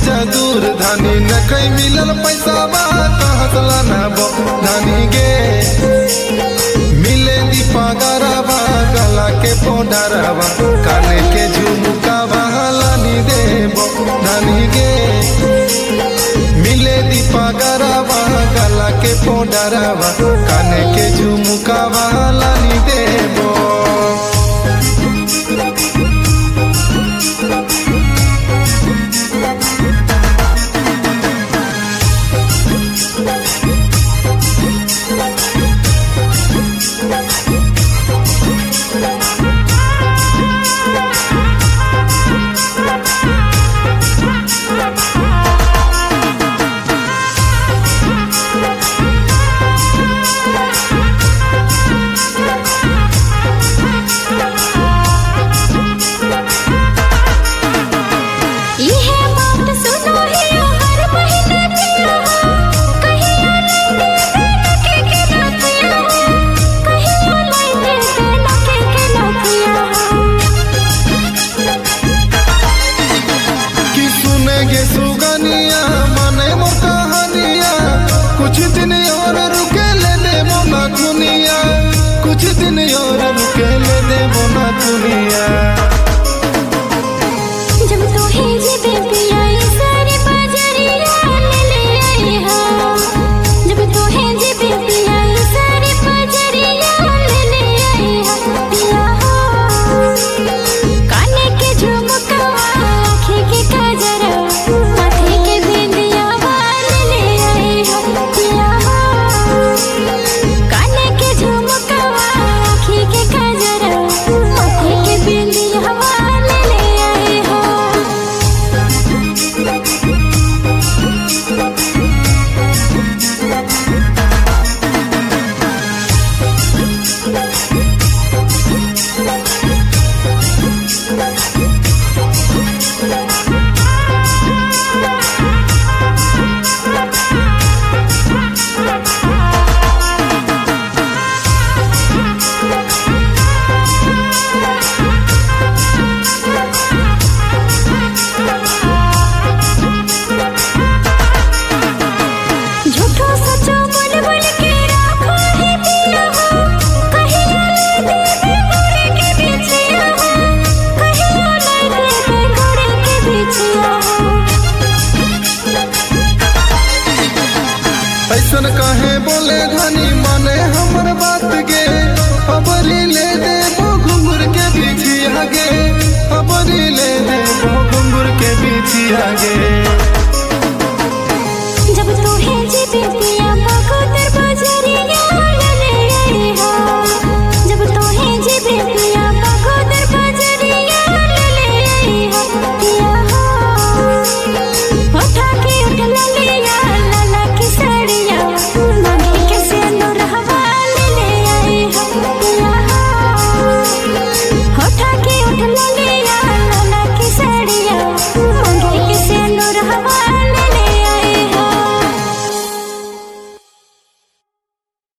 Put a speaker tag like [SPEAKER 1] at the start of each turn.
[SPEAKER 1] जा दूर धानी न कहीं मिलल पैसा बा कहतला ना बो धानी गे मिले दीपा गराबा गला के पोडराबा काने के झुमका लानी देबो धानी गे मिले दीपा गराबा गला के पोडराबा काने के झुमका लानी देबो
[SPEAKER 2] इहे बात सुनो हियो हर महीने पिया कहियो लाइने के के नथिया कहियो लाइने के के नथिया
[SPEAKER 1] कि सुनेगे सुगनिया मने मोर कहानिया कुछ दिन और रुके ले देबो ना दुनिया कुछ दिन और रुके ले देबो ना दुनिया
[SPEAKER 2] जब तो ही जी बेबी आई सारी बाजरिया ले ले आई हो जब तो ही जी बेबी आई सारी बाजरिया ले ले आई हो पिया हो काने के झुमका आँखें के काजरा माथे के बिंदिया वाले ले आई हो पिया हो काने के झुमका आँखें के काजरा माथे के बिंदिया वाले ले आई हो झूठो सचो बोल बोल के राखो है दिया हो कहियो ले दे घोड़े के बिछिया हो कहियो ले दे घोड़े के बिछिया हो
[SPEAKER 1] ऐसन कहे बोले धनी माने हमर बात गे अबरी ले देबो घुंघर के बिछिया गे अबरी ले देबो घुंघर के बिछिया गे